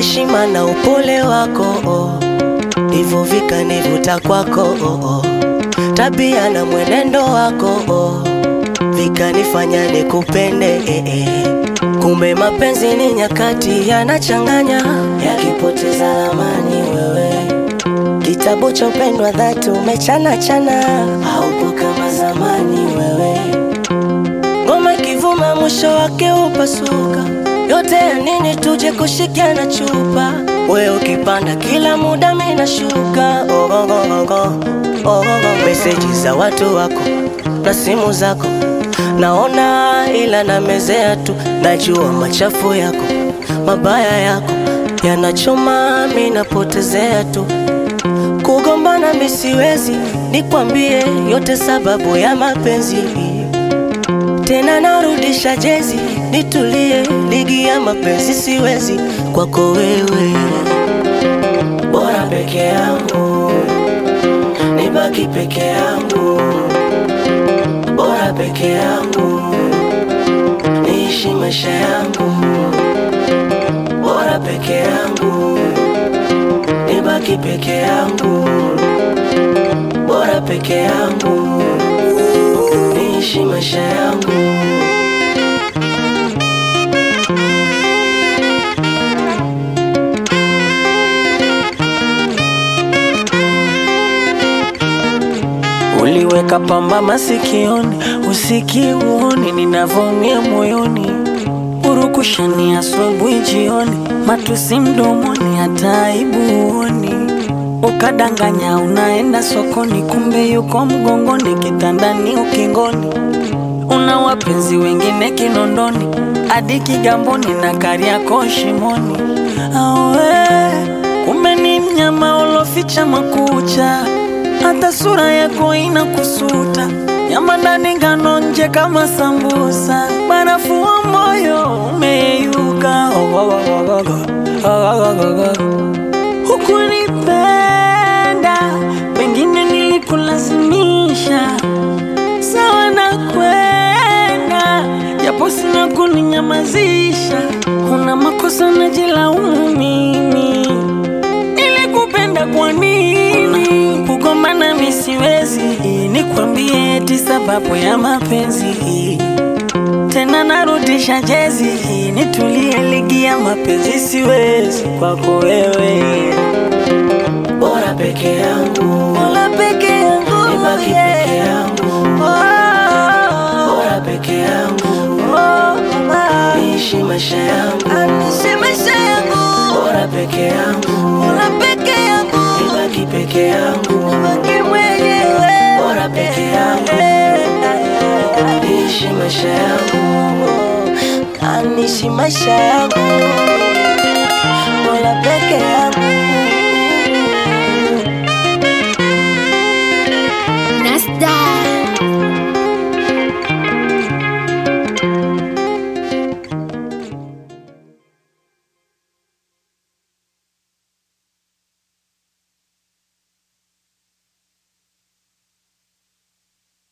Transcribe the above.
heshima na upole wako oh. ndivyo vikanivuta kwako oh, oh. tabia na mwenendo wako oh. vikanifanya nikupende eh, eh. kumbe mapenzi ni nyakati yanachanganya yakipoteza amani wewe kitabu cha upendo wa dhati umechana chana haupo kama zamani wewe ngoma ikivuma mwisho wake upasuka yote ya nini tuje kushikiana chupa we ukipanda kila muda minashuka oh, oh, oh, oh, oh, oh, oh. meseji za watu wako na simu zako naona ila namezea tu najua machafu yako mabaya yako yanachoma minapotezea tu kugombana misiwezi nikwambie yote sababu ya mapenzi tena narudisha jezi nitulie ligi ya mapenzi siwezi kwako wewe bora peke yangu nibaki peke yangu bora peke yangu niishi maisha yangu bora peke yangu nibaki peke yangu bora peke yangu niishi maisha yangu Uliweka pamba masikioni, usikiuoni ninavyoumia moyoni, urukushani asubuhi jioni, matusi mdomoni, hata aibu huoni. Ukadanganya unaenda sokoni, kumbe yuko mgongoni, kitandani, ukingoni. Una wapenzi wengine Kinondoni, hadi Kigamboni na Kariakoo shimoni. Awe, kumbe ni mnyama uloficha makucha hata sura yako ina kusuta, nyama ndani ngano nje kama sambusa, barafu wa moyo umeyuka. Hukunipenda, pengine nilikulazimisha, sawa na kwenda, japo sina kuninyamazisha. Una makosa najilaumu mimi, nilikupenda kwa nini? Kugombana mi siwezi, nikwambie eti sababu ya mapenzi tena narudisha jezi, nitulie ligi ya mapenzi siwezi kwako wewe, bora peke yangu Mola peke yangu nibaki peke yangu bora peke yangu niishi maisha yangu Anishe maisha yangu bora peke yangu Mola peke yangu nibaki peke yangu baki mwenyewe bora peke yangu niishi maisha yangu anishi maisha yangu